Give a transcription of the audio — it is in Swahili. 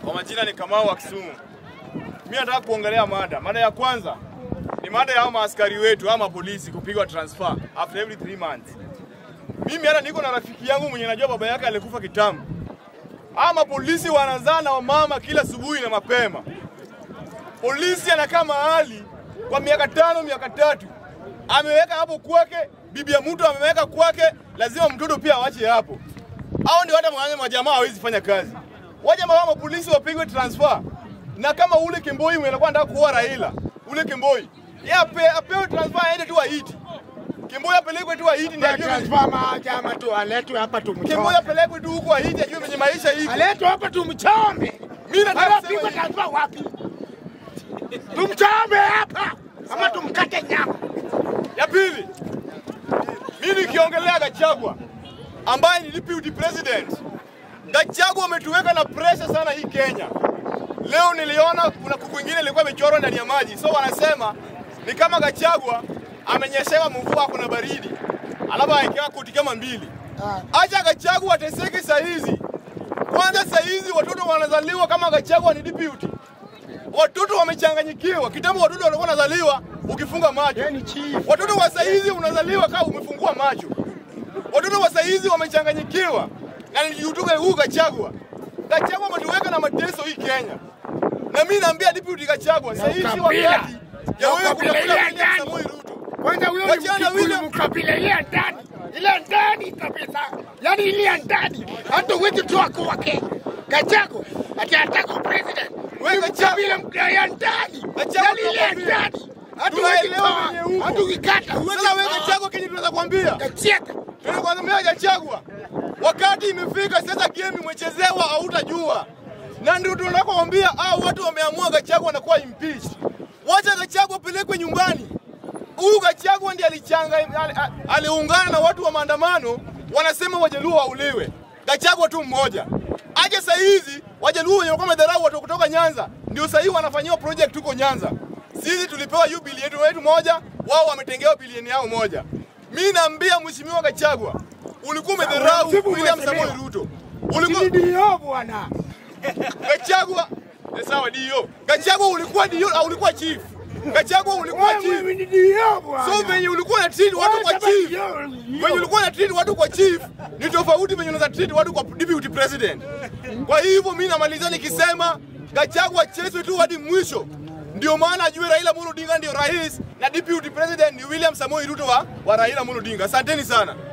Kwa majina ni Kamau wa Kisumu. Mimi nataka kuongelea mada. Mada ya kwanza ni mada ya hao maaskari wetu ama polisi kupigwa transfer after every three months. Mimi hata niko na rafiki yangu mwenye najua baba yake alikufa kitambo. Ama polisi wanazaa na wamama kila asubuhi na mapema. Polisi anakaa mahali kwa miaka tano, miaka tatu, ameweka hapo kwake, bibi ya mtu ameweka kwake, lazima mtoto pia awache hapo. Hao ndio hata mwenye majamaa hawezi fanya kazi. Waje mama polisi wapigwe transfer. Na kama ule Kemboi mwenye alikuwa anataka kuoa Raila, ule Kemboi, yeye ape, apewe transfer aende tu Haiti. Kemboi apelekwe tu Haiti ndio ajue Transfer mahakama tu aletwe hapa Kemboi tumchome. apelekwe tu huko Haiti ajue venye maisha iko. Aletwe hapa tumchome. Mimi nataka Mara kusema pigwa hivi. transfer wapi? Tumchome hapa ama tumkate nyama. Ya pili, mimi nikiongelea Gachagua ambaye ni deputy president. Gachagua ametuweka na pressure sana hii Kenya. Leo niliona kuna kuku ingine ilikuwa imechorwa ndani ya maji, so wanasema ni kama Gachagua amenyeshewa mvua, kuna baridi, alafu awekewa koti kama mbili. Acha Gachagua ateseke saa hizi. Kwanza saa hizi watoto wanazaliwa kama Gachagua ni deputy. Watoto wamechanganyikiwa. Kitambo watoto walikuwa wanazaliwa ukifunga macho. Yeye ni chief. Watoto wa saizi unazaliwa kama umefungua macho. Watoto wa saizi wamechanganyikiwa na niliutuka huu Gachagua. Gachagua ametuweka na mateso hii Kenya, na mimi naambia deputy Gachagua, saizi ukabila. wakati ya Na wewe ukabila kutafuta ile William ndani. Samoei Ruto. Kwanza huyo ni Wachana Mkikuyu William. mkabila ile ya ndani. Ile ndani kabisa. Yaani ile ya ndani. Hata huwezi toa kwake. Gachagua ati anataka president. Wewe Gachagua. Kabila mkabila ya ndani. Gachagua Yaani ile ya tunakwambia. ndani. Hata huwezi Tunaelewa toa. venye huko. Hata ukikata. huwezi Sasa wewe toa. Gachagua, kenye tunaweza kuambia Gacheka. tunakwambia Gachagua, wakati imefika sasa, game imechezewa, hautajua na ndio tunakwambia, au watu wameamua Gachagua anakuwa impeached. Wacha Gachagua apelekwe nyumbani. Huyu Gachagua ndiye alichanga ali- ali- aliungana na watu wa maandamano, wanasema Wajaluo wauliwe. Gachagua tu mmoja aje saa hizi Wajaluo wenye walikuwa wamedharau watu kutoka Nyanza ndio saa hii wanafanyiwa project huko Nyanza. Sisi tulipewa hiyo bilioni yetu moja, wao wametengewa bilioni yao moja. Mimi naambia Mheshimiwa Gachagua, ulikuwa umedharau Msifu William mheshimiwa. Samoei Ruto. Ulikuwa Ndio bwana. Gachagua ni sawa dio. Gachagua ulikuwa dio au ulikuwa chief? Gachagua ulikuwa chief. Wewe ni ndio bwana. So venye ulikuwa na treat watu kwa chief. Venye ulikuwa na treat watu kwa chief ni tofauti venye unaweza treat watu kwa deputy president. Kwa hivyo mimi namalizia nikisema Gachagua chezwe tu hadi mwisho. Ndio maana ajue Raila Amolo Odinga ndio rais na deputy president ni William Samoei Ruto wa, wa Raila Amolo Odinga. Asanteni sana.